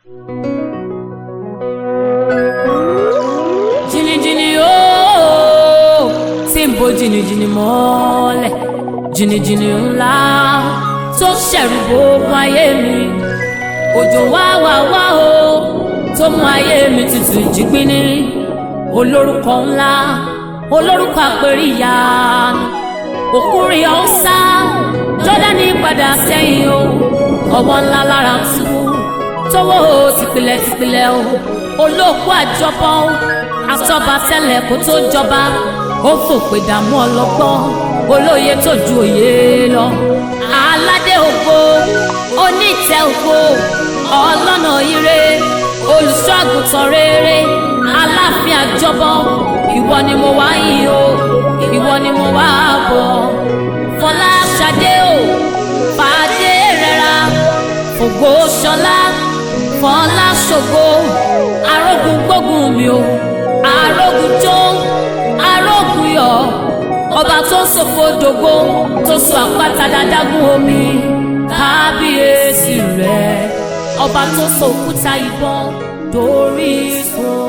jìnnìjìnnì ooo tí ń bo jìnnìjìnnì mọ́lẹ̀ jìnnìjìnnì ńlá tó ṣẹ̀rù gbogbo ayé mi òjò wá wá wá o tó mú ayé mi tutù jígbíní olórúkọ ńlá olórúkọ àpèríyá òkúrin ọ̀sá jọ́dánì padà sẹ́yìn o ọwọ́ ńlá lára ń túbú tọwọ́ tìpìlẹ̀ tìpìlẹ̀ o olóòkú àjọpọ̀ o àtọ́ba tẹ́lẹ̀ kó tó jọba ó fòpè dààmú ọlọ́gbọ́n olóye tó ju òye lọ aládé ògo onítẹ̀ ògo ọlọ́nà ire olùṣọ́ àgùntàn rere aláàfin àjọbọ ìwọ ni mo wá yìn o ìwọ ni mo wá bọ̀ fọlá ṣadé o fàdé rẹra fògbó ṣọlá fọlá ṣògo arógun gbógun mi o arógun jó arógun yọ ọba tó ń sòfò dògbò tó so àpáta dádágún omi kábíyèsí rẹ ọba tó so òkúta ìbọn dórí sùn.